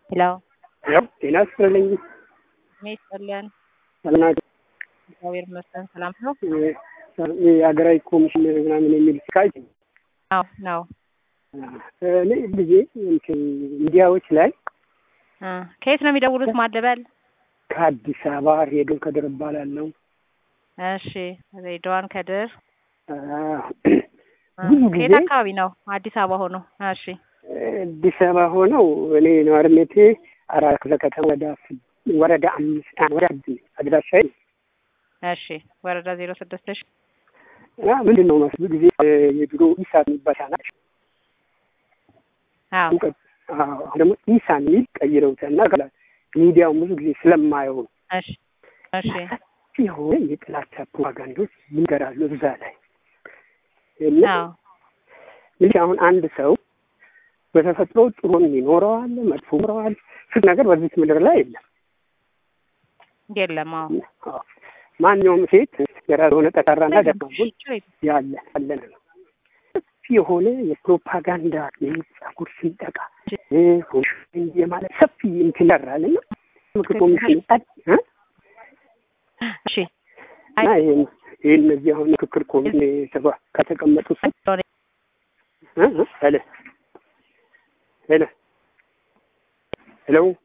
ሄሎ ያው ጤና ይስጥልኝ። እድሜ ይስጥልን። ሰላም ናችሁ? እግዚአብሔር ይመስገን ሰላም ነው። የሀገራዊ ኮሚሽን ምናምን የሚል ስካይ አዎ ነው። እኔ ጊዜ እንትን ሚዲያዎች ላይ እ ከየት ነው የሚደውሉት? ማለበል ከአዲስ አበባ ሄዶን ከድር እባላለሁ። እሺ ሬድዋን ከድር አ፣ እ ብዙ ጊዜ ከየት አካባቢ ነው? አዲስ አበባ ሆኖ። እሺ አዲስ አበባ ሆነው እኔ ነዋሪነቴ አራት ክፍለ ከተማ ወረዳ ስ- ወረዳ አምስት አ- ወረዳ ስድስት አድራሻዬ እሺ ወረዳ ዜሮ ስድስት እሺ እና ምንድን ነው መስሉ ጊዜ እ፣ የድሮ ኢሳት የሚባል ቻናል አዎ እውቀት አዎ፣ አሁን ደግሞ ኢሳን የሚል ቀይረውታል እና ከላ- ሚዲያውን ብዙ ጊዜ ስለማየው ነው እሺ እሺ ሰፊ የሆነ የጥላቻ ፕሮፓጋንዶች ይንገራሉ እዛ ላይ እና አዎ እንግዲህ አሁን አንድ ሰው በተፈጥሮ ጥሩ ይኖረዋል፣ መጥፎ ይኖረዋል። ፍት ነገር በዚህ ምድር ላይ የለም። የለም አዎ አዎ። ማንኛውም ሴት የራሱ የሆነ ጠንካራና ደካማ ጎን ችግር ያለ ያለን ነው። ሰፊ የሆነ የፕሮፓጋንዳ የጸጉር ስንጠቃ እ፣ ኮሚሽን የማለት ሰፊ እንትን ይሰራል እና ምክር ኮሚሽን ጸድ እ? እሺ አይ እና ይህን ይህን እነዚህ አሁን ምክክር ኮሚሽን የተባ- ከተቀመጡ ሰ እ? እ? ሄሎ ሄሎ ሄሎ